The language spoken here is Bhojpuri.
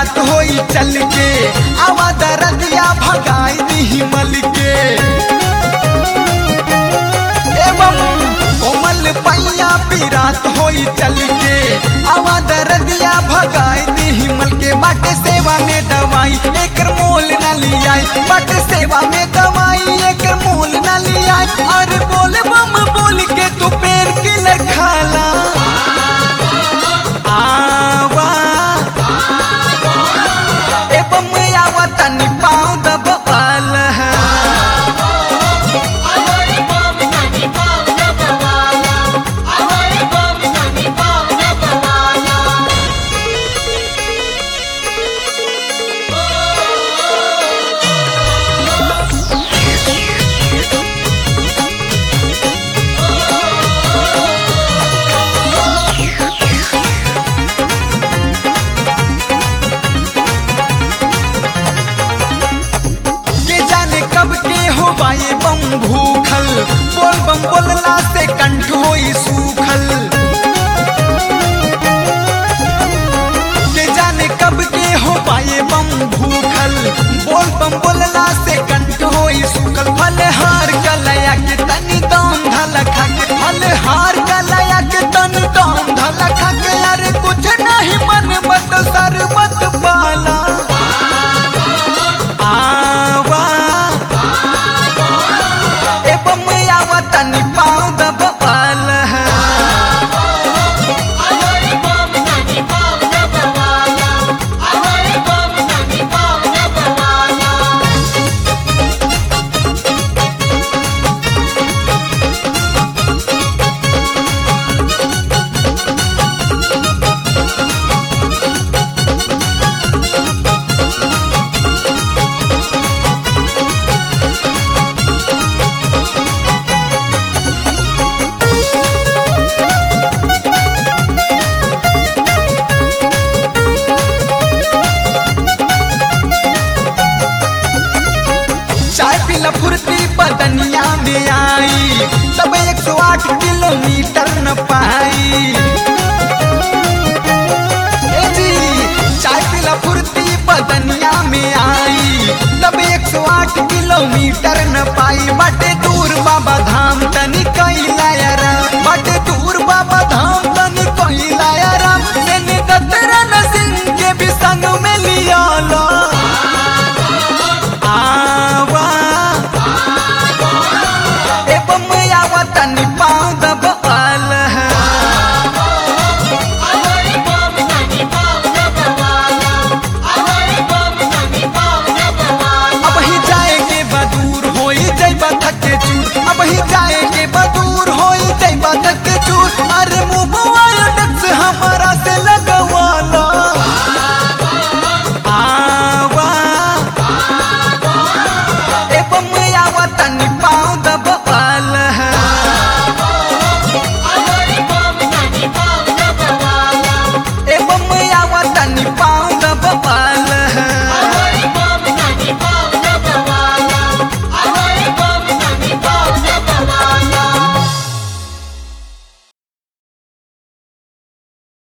पीरात होई चल के आवा दरदिया भगाई दी मल के एवं कोमल पैया पीरात होई चल के आवा दरदिया भगाई दी मल के बाटे सेवा में दवाई एकर मोल न लियाई बाटे सेवा में दवाई एकर मोल न लियाई और बोल बम बोल के तू पेड़ के लखाला आवा एवं आवा तनी पाँव दबाल है के जाने कब के हो बाए बम भूखल बोल बम बोलला से कंठ होई सूखल के जाने कब के हो बाए बम भूखल बोल बम बोलला से कंठ होई सूखल फल हार कलया के तनी दाम धल खा के फल हार कलया के तनी दाम धल खा के यार कुछ नहीं मन मत सरबत पाला आवा एवं आवा तनी पाँव दबाल है चाय पीला फुर्ती बदनिया में आई तब एक सौ आठ किलोमीटर न पाई ए जी चाय पीला फुर्ती बदनिया में आई तब एक सौ आठ किलोमीटर न पाई बटे दूर बाबा धाम तनी कैला राम बटे दूर बाबा धाम तनी कैला राम मैंने दत्तरन सिंह के भी संग में लिया लो आवा एवं आवा तनी पाँव दबाल है अब ही जाएंगे बदूर होई जैबा थके चूर अब ही जाएंगे